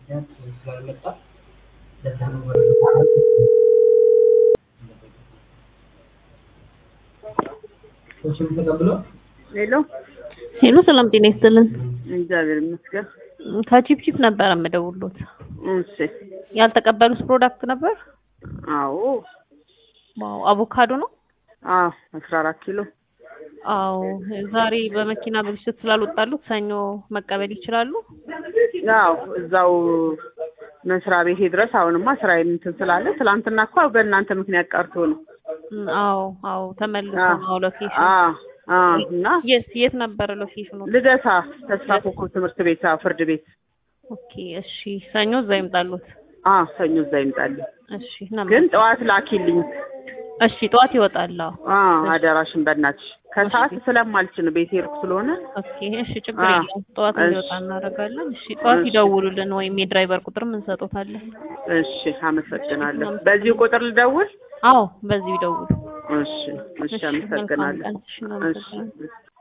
ምክንያት ስላልመጣ ሰዎችም ተቀብለው ሄሎ ሄሎ ሰላም ጤና ይስጥልን። እግዚአብሔር ይመስገን። ከቺፕ ቺፕ ነበር የምደውሉት። እሺ ያልተቀበሉት ፕሮዳክት ነበር? አዎ ዋው አቮካዶ ነው? አዎ አስራ አራት ኪሎ አዎ ዛሬ በመኪና ብልሽት ስላልወጣሉት ሰኞ መቀበል ይችላሉ? ያው እዛው መስሪያ ቤቴ ድረስ አሁንማ ስራዬን እንትን ስላለ ትላንትና እኮ በእናንተ ምክንያት ቀርቶ ነው። እም፣ አዎ አዎ ተመልሶ አዎ። ነው ሎኬሽን። አዎ አዎ እና የት የት ነበረ ሎኬሽኑ? ልደታ ተስፋ ኮከብ ትምህርት ቤት አዎ ፍርድ ቤት ኦኬ እሺ፣ ሰኞ እዛ ይምጣሉት። አዎ ሰኞ እዛ ይምጣልኝ። እሺ ነበር። ግን ጠዋት ላኪልኝ። እሺ ጠዋት ይወጣል። አዎ አዎ አደራሽን በእናትሽ ከሰዓት ስለማልችል ቤቴ ሩቅ ስለሆነ ኦኬ እሺ፣ ችግር አዎ። የለውም። ጠዋት እሺ። እንዲወጣ እናደርጋለን። እሺ ጠዋት እሺ። ይደውሉልን ወይም የድራይቨር ቁጥርም እንሰጦታለን። እሺ አመሰግናለሁ። በዚህ ቁጥር ልደውል? አዎ በዚሁ ይደውሉ። እሺ እሺ እሺ፣ መልካም አመሰግናለሁ። ቀን። እሺ፣ እናመሰግናለን። እሺ